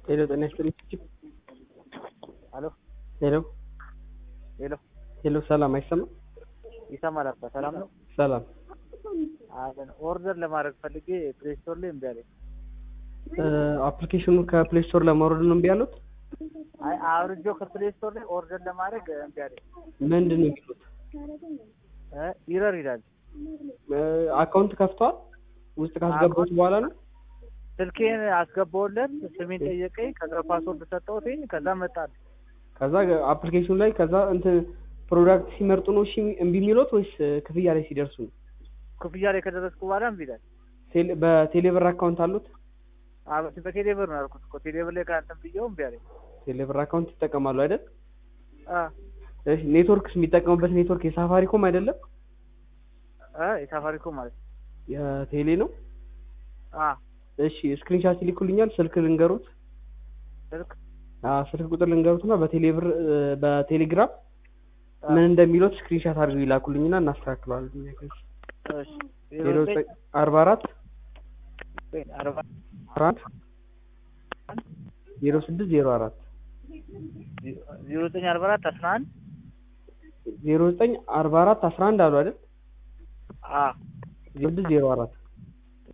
ሄሎ ጤና ይስጥልኝ። አሎ ሄሎ ሄሎ ሄሎ፣ ሰላም አይሰማም? ይሰማል አባ ሰላም ነው ሰላም አለን ኦርደር ለማድረግ ፈልጌ ፕሌይ ስቶር ላይ እምቢ አለኝ አፕሊኬሽኑ ከፕሌይ ስቶር ለማውረድ ነው እምቢ ያሉት? አይ አውርጄው ከፕሌይ ስቶር ላይ ኦርደር ለማድረግ እምቢ አለኝ ምንድን ነው የሚሉት? እ ኢረር ይላል አካውንት ከፍተዋል? ውስጥ ካስገቡት በኋላ ነው? ስልኬን አስገባውለት ስሜን ጠየቀኝ ከዛ ፓስወርድ ሰጠሁት ከዛ መጣል ከዛ አፕሊኬሽኑ ላይ ከዛ እንትን ፕሮዳክት ሲመርጡ ነው እሺ እምቢ የሚሉት ወይስ ክፍያ ላይ ሲደርሱ ነው? ክፍያ ላይ ከደረስኩ በኋላ እምቢ ይላል ቴሌ- በቴሌብር አካውንት አሉት? አበስ በቴሌብር ነው ያልኩት እኮ ቴሌብር ላይ ከአንተም ብዬው እምቢ አለኝ ቴሌብር አካውንት ይጠቀማሉ አይደል? አ እሺ ኔትወርክስ የሚጠቀሙበት ኔትወርክ የሳፋሪኮም አይደለም? አ የሳፋሪኮም ማለት ነው የቴሌ ነው? አ እሺ ስክሪንሻት ይልኩልኛል። ስልክ ልንገሩት። ስልክ አዎ ስልክ ቁጥር ልንገሩትና በቴሌብር በቴሌግራም አ ምን እንደሚሉት ስክሪንሻት አድርገው ይላኩልኝና እናስተካክለዋለን። እሺ ዜሮ ዘጠኝ አርባ አራት አርባ አራት ዜሮ ስድስት ዜሮ አራት ዜሮ ዘጠኝ አርባ አራት አስራ አንድ ዜሮ ዘጠኝ አርባ አራት አስራ አንድ አሉ አይደል? አ ዜሮ ስድስት ዜሮ አራት